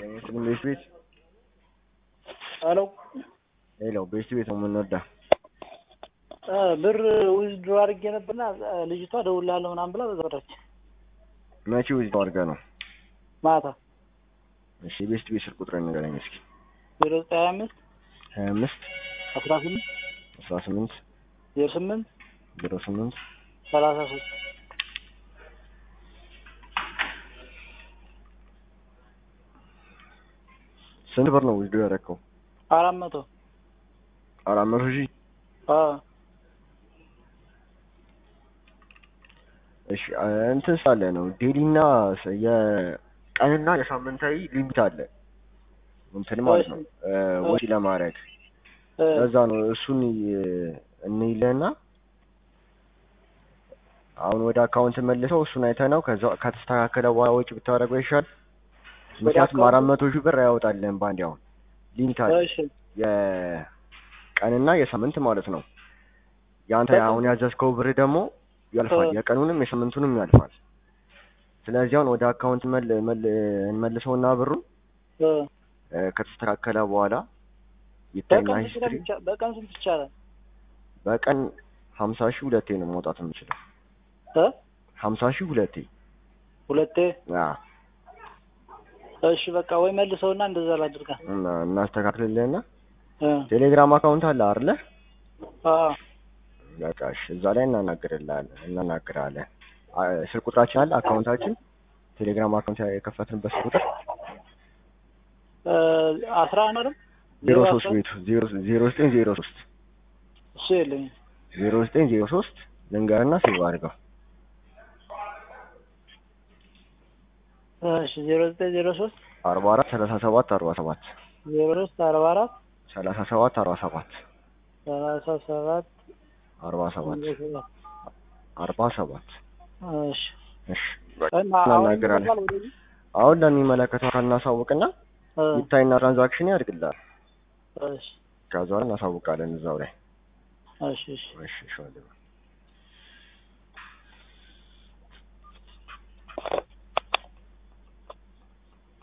አይመስልም ቤት ቤት ሄሎ ሌላው ቤት ቤት ነው የምንወዳ እ ብር ዊዝድሮ አድርጌ ነበርና እ ልጅቷ እደውልልሃለሁ ምናምን ብላ በዘረች መቼ ዊዝ አድርገህ ነው? ማታ እሺ ቤት ቤት ስልክ ቁጥር ንገረኝ እስኪ ዜሮ ዘጠኝ ሀያ አምስት ሀያ አምስት አስራ ስምንት አስራ ስምንት ዜሮ ስምንት ዜሮ ስምንት ሰላሳ ሶስት ስንት ብር ነው ዊዝዶ ያደረከው? አራት መቶ አራት መቶ ሺህ አዎ እሺ አ- እንትን ሳለ ነው ዴሊና ስ- የቀንና የሳምንታዊ ሊሚት አለ እንትን ማለት ነው እ ወጪ ለማድረግ እ ለዛ ነው እሱን ይ- እንይለና አሁን ወደ አካውንት መልሰው እሱን አይተነው ከዛ ከተስተካከለ በኋላ ወጪ ብታደርገው ይሻል። ምክንያቱም አካውንት- አራት መቶ ሺህ ብር ያወጣልን በአንድ አሁን ሊሚት አለ እሺ የቀንና የሳምንት ማለት ነው። የአንተ በጣም- አሁን ያዘዝከው ብር ደግሞ ያልፋል፣ እ የቀኑንም የሳምንቱንም ያልፋል። ስለዚህ አሁን ወደ አካውንት መል መል እንመልሰውና ብሩን እ እ ከተስተካከለ በኋላ ይታይና በቀን ስንት ሂስትሪ ነው ይቻ- በቀን ስንት ይቻላል? በቀን ሀምሳ ሺህ ሁለቴ ነው መውጣት የምችለው። እ ሀምሳ ሺህ ሁለቴ ሁለቴ አዎ። እሺ በቃ ወይ መልሰውና እንደዛ ላድርጋ እና እናስተካክልልህና እ ቴሌግራም አካውንት አለ አይደለ? አዎ በቃ እሺ፣ እዛ ላይ እናናግርልሃለን እናናግራለን። አ- ስልክ ቁጥራችን አለ አካውንታችን ቴሌግራም አካውንት የከፈትንበት ስልክ ቁጥር እ አስራ አንድ አይደል? ዜሮ ዜሮ ሶስት አስራ- ቤቱ ዜሮ ዜሮ ዘጠኝ ዜሮ ሶስት እሱ የለኝም። ዜሮ ዘጠኝ ዜሮ ሶስት ልንገርና ሴቭ አድርገው እሺ ዜሮ ዘጠኝ ዜሮ ሶስት አርባ አራት ሰላሳ ሰባት አርባ ሰባት ዜሮ ሶስት አርባ አራት ሰላሳ ሰባት አርባ ሰባት ሰላሳ ሰባት አርባ ሰባት ዜሮ ሰባት አርባ ሰባት እሺ እሺ በቃ እና አሁን እናናግራለን። ይመጣል ወደዚህ? አሁን ለሚመለከተው አካል እናሳውቅና እ ይታይና ትራንዛክሽን ያድርግልሃል። እሺ ከዛ በኋላ እናሳውቃለን እዛው ላይ እሺ እሺ እሺ እሺ ወንድሜ።